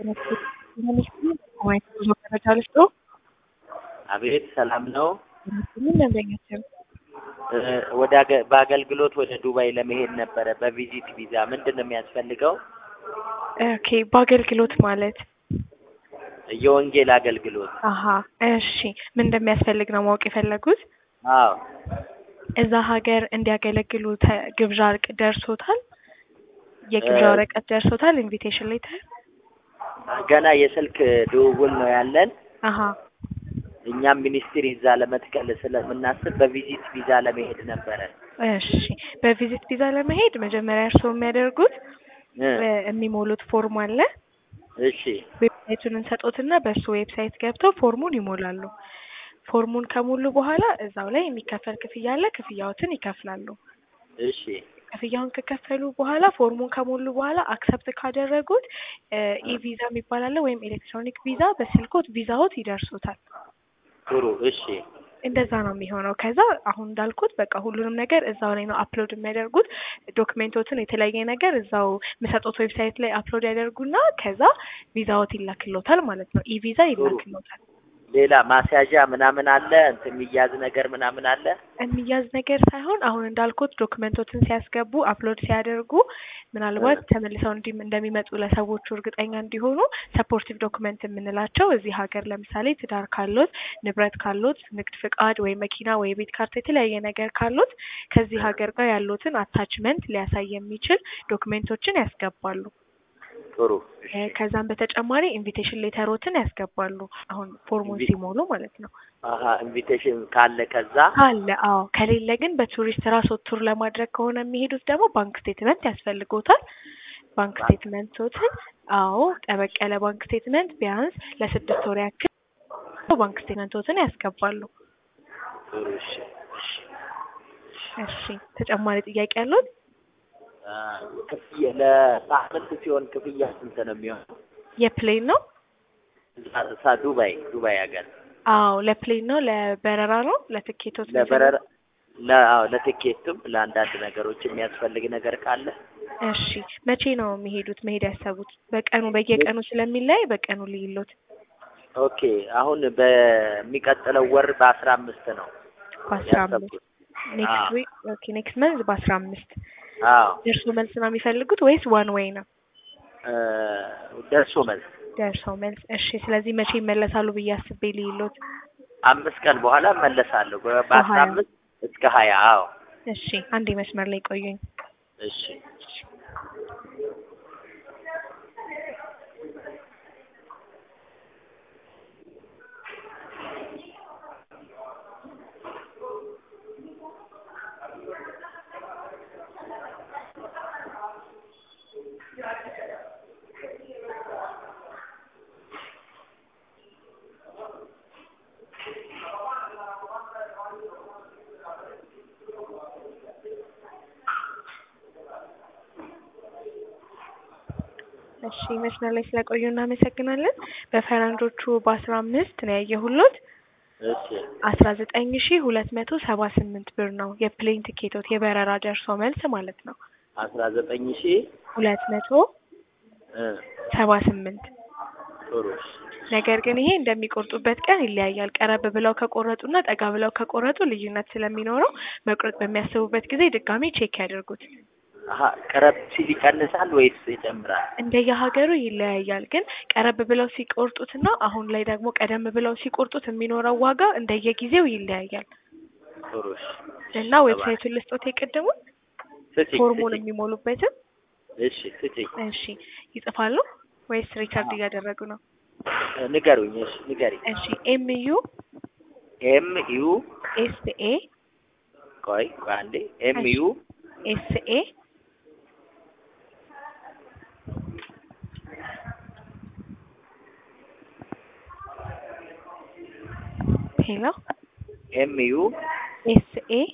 ጉዞ መረጃ ልስጦ። አቤት ሰላም ነው። ምን ደንበኛችን እ ወደ አገ- በአገልግሎት ወደ ዱባይ ለመሄድ ነበረ በቪዚት ቪዛ ምንድን ነው የሚያስፈልገው? ኦኬ፣ በአገልግሎት ማለት የወንጌል አገልግሎት። አሀ፣ እሺ። ምን እንደሚያስፈልግ ነው ማወቅ የፈለጉት? አዎ እዛ ሀገር እንዲያገለግሉ ተ- ግብዣ እርቅ ደርሶታል? የግብዣ እ- ወረቀት ደርሶታል? ኢንቪቴሽን ሌተር? ገና የስልክ ድውውል ነው ያለን። አሀ፣ እኛም ሚኒስትሪ እዛ ለመትከል ስለምናስብ በቪዚት ቪዛ ለመሄድ ነበረ። እሺ። በቪዚት ቪዛ ለመሄድ መጀመሪያ እርስዎ የሚያደርጉት እ እ፣ የሚሞሉት ፎርም አለ። እሺ ዌብሳይቱን እንሰጦትና በእሱ ዌብሳይት ገብተው ፎርሙን ይሞላሉ። ፎርሙን ከሞሉ በኋላ እዛው ላይ የሚከፈል ክፍያ አለ። ክፍያዎትን ይከፍላሉ። እሺ ክፍያውን ከከፈሉ በኋላ ፎርሙን ከሞሉ በኋላ አክሰፕት ካደረጉት ኢቪዛ የሚባል አለ ወይም ኤሌክትሮኒክ ቪዛ በስልኮት ቪዛዎት ይደርሱታል። ጥሩ እሺ እንደዛ ነው የሚሆነው። ከዛ አሁን እንዳልኩት በቃ ሁሉንም ነገር እዛው ላይ ነው አፕሎድ የሚያደርጉት። ዶክሜንቶችን የተለያየ ነገር እዛው የሚሰጡት ዌብሳይት ላይ አፕሎድ ያደርጉና ከዛ ቪዛዎት ይላክሎታል ማለት ነው። ኢቪዛ ይላክሎታል። ሌላ ማስያዣ ምናምን አለ እንትን የሚያዝ ነገር ምናምን አለ? የሚያዝ ነገር ሳይሆን አሁን እንዳልኩት ዶክመንቶችን ሲያስገቡ አፕሎድ ሲያደርጉ ምናልባት ተመልሰው እንዲ እንደሚመጡ ለሰዎቹ እርግጠኛ እንዲሆኑ ሰፖርቲቭ ዶክመንት የምንላቸው እዚህ ሀገር ለምሳሌ ትዳር ካሎት፣ ንብረት ካሎት፣ ንግድ ፍቃድ ወይ መኪና ወይ ቤት ካርታ የተለያየ ነገር ካሎት ከዚህ ሀገር ጋር ያሉትን አታችመንት ሊያሳይ የሚችል ዶክሜንቶችን ያስገባሉ። ጥሩ እ፣ እሺ ከዛም በተጨማሪ ኢንቪቴሽን ሌተሮትን ያስገባሉ። አሁን ፎርሙን ኢንቪ- ሲሞሉ ማለት ነው። አሀ ኢንቪቴሽን ካለ ከዛ አለ አዎ። ከሌለ ግን በቱሪስት ራስ ቱር ለማድረግ ከሆነ የሚሄዱት ደግሞ ባንክ ስቴትመንት ያስፈልጎታል። ባንክ ባንክ- ስቴትመንቶትን አዎ፣ ጠበቅ ያለ ባንክ ስቴትመንት ቢያንስ ለስድስት ወር ያክል ባንክ ስቴትመንቶትን ያስገባሉ። ጥሩ እሺ እሺ እሺ፣ ተጨማሪ ጥያቄ ያሉት? አ፣ ክፍያ ለሳምንት ሲሆን ክፍያ ስንት ነው የሚሆነው? የፕሌን ነው? እዛ- እዛ ዱባይ ዱባይ ሀገር አዎ፣ ለፕሌን ነው። ለበረራ ነው። ለትኬቶት ነው ለበረራ ለ- አዎ ለትኬትም ለአንዳንድ ነገሮች የሚያስፈልግ ነገር ካለ እሺ፣ መቼ ነው የሚሄዱት? መሄድ ያሰቡት? በቀኑ በየቀኑ ስለሚለያይ በቀኑ ልይሎት። ኦኬ አሁን በሚቀጥለው ወር በአስራ አምስት ነው በአስራ አምስት ያሰብኩት። ኔክስት አዎ ዊክ ኦኬ፣ ኔክስት መንዝ በአስራ አምስት አዎ ደርሶ መልስ ነው የሚፈልጉት ወይስ ዋን ዌይ ነው? እ፣ ደርሶ መልስ ደርሶ መልስ። እሺ፣ ስለዚህ መቼ ይመለሳሉ ብዬ አስቤ ልይሎት። አምስት ቀን በኋላ እመለሳለሁ በ- በአስራ በሀያ አምስት እስከ ሀያ አዎ እሺ፣ አንዴ መስመር ላይ ቆዩኝ። እሺ እሺ፣ መስመር ላይ ስለቆዩ እናመሰግናለን። በፈረንጆቹ በአስራ አምስት ነው ያየሁሎት እሺ አስራ ዘጠኝ ሺ ሁለት መቶ ሰባ ስምንት ብር ነው የፕሌን ቲኬቶት የበረራ ደርሶ መልስ ማለት ነው። አስራ ዘጠኝ ሺህ ሁለት መቶ እ፣ ሰባ ስምንት ጥሩ እሺ ነገር ግን ይሄ እንደሚቆርጡበት ቀን ይለያያል። ቀረብ ብለው ከቆረጡና ጠጋ ብለው ከቆረጡ ልዩነት ስለሚኖረው መቁረጥ በሚያስቡበት ጊዜ ድጋሜ ቼክ ያድርጉት። አሀ ቀረብ ሲል ይቀንሳል ወይስ ይጨምራል? እንደየሀገሩ ይለያያል። ግን ቀረብ ብለው ሲቆርጡትና አሁን ላይ ደግሞ ቀደም ብለው ሲቆርጡት የሚኖረው ዋጋ እንደየጊዜው ይለያያል ጥሩ እሺ እና ዌብሳይቱን ልስጦት የቀደሙት ስጪኝ ፎርሙን ስጪኝ የሚሞሉበትም እሺ ስጪኝ እሺ ይጽፋሉ ወይስ ሪቻርድ እያደረጉ ነው? እ፣ ንገሩኝ እሺ ንገሪኝ እሺ ኤም ዩ ኤም ዩ ኤስ ኤ ቆይ ቆይ አንዴ ኤም ዩ ኤስ ኤ ሄሎ ኤም ዩ